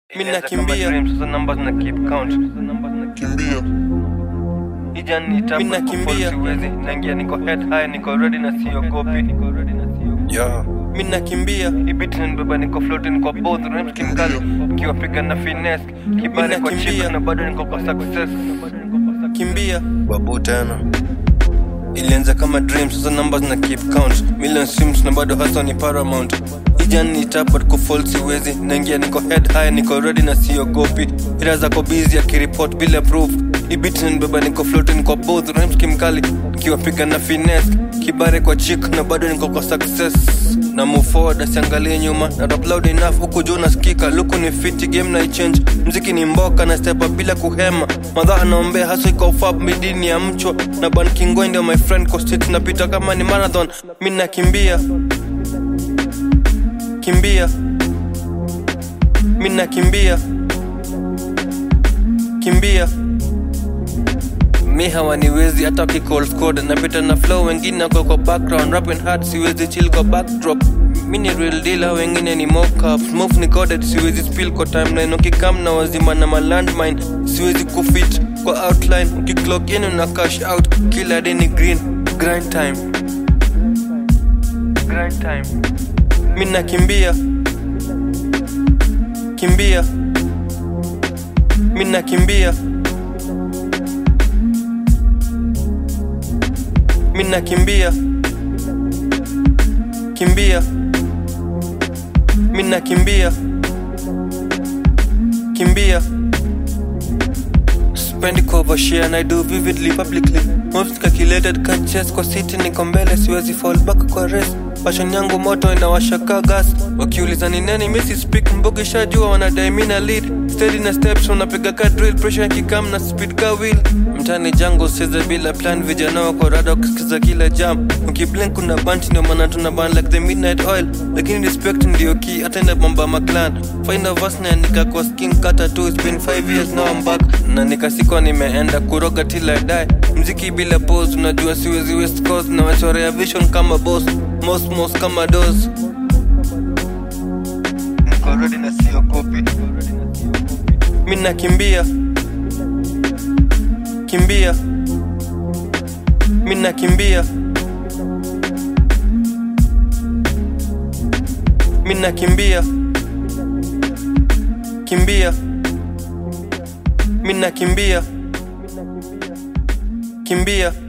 Mimi nakimbia. Dreams, sasa numbers na keep count. kimbia Ija ni tabu Mimi nakimbia. siwezi. Naingia niko head high, niko ready na siogopi. yeah. mi nakimbia Ibiti nibeba niko floating kwa both rhymes kimkali. Kiwapiga na finesse. Kibale kwa nakimbia. chip na bado niko kwa success. kimbia babu tena ilianza kama dreams sasa numbers na keep count million streams na bado hasa ni paramount ijan ni tap but kufall siwezi naingia niko head high niko ready na siogopi ila zako busy akiripot bila proof ibiti nibeba niko floating kwa both rhymes kimkali kiwapiga na finesse kibare kwa chick na bado niko kwa success na move forward asiangalie nyuma na rap loud enough huku juu nasikika luku ni fiti game na ichange mziki ni mboka na step up bila kuhema madha anaombea haso iko fab midini ya mchwa na ban kingoi ndio my friend kwa street napita kama ni marathon mi nakimbia kimbia mi nakimbia kimbia mi hawaniwezi hata wakicall squad napita na flow wengine wako kwa background rapping hard siwezi chill kwa backdrop mi ni real deal hao wengine ni mockup move ni coded siwezi spill kwa timeline ukikam na wazima na malandmine siwezi kufit kwa outline ukiclock in una cash out kila day ni green grind time Grind time. mi nakimbia kimbia mi nakimbia mi nakimbia kimbia mi nakimbia kimbia spendi kuovershare and I do vividly publicly Moves calculated catches kwa city niko mbele siwezi fall back kwa race passion yangu moto inawashaka gas wakiuliza ni nani misi speak mbogi shajua wanadai mina lead steady na steps unapiga ka drill pressure yakikam na speed ka wheel mtani jango size bila plan vijana wako rada kusikiza kila jam ukiblink kuna bunch ndio maana tuna ban like the midnight oil lakini respect ndio key hata ina bomba maclan find a verse na nika kwa skin kata tu it's been 5 years now I'm back na nikasikwa nimeenda kuroga till I die mziki bila pose unajua siwezi west coast na wachorea vision kama boss mos mos kama dos Niko ready na siogopi. mi nakimbia kimbia mi nakimbia mi nakimbia kimbia mi nakimbia kimbia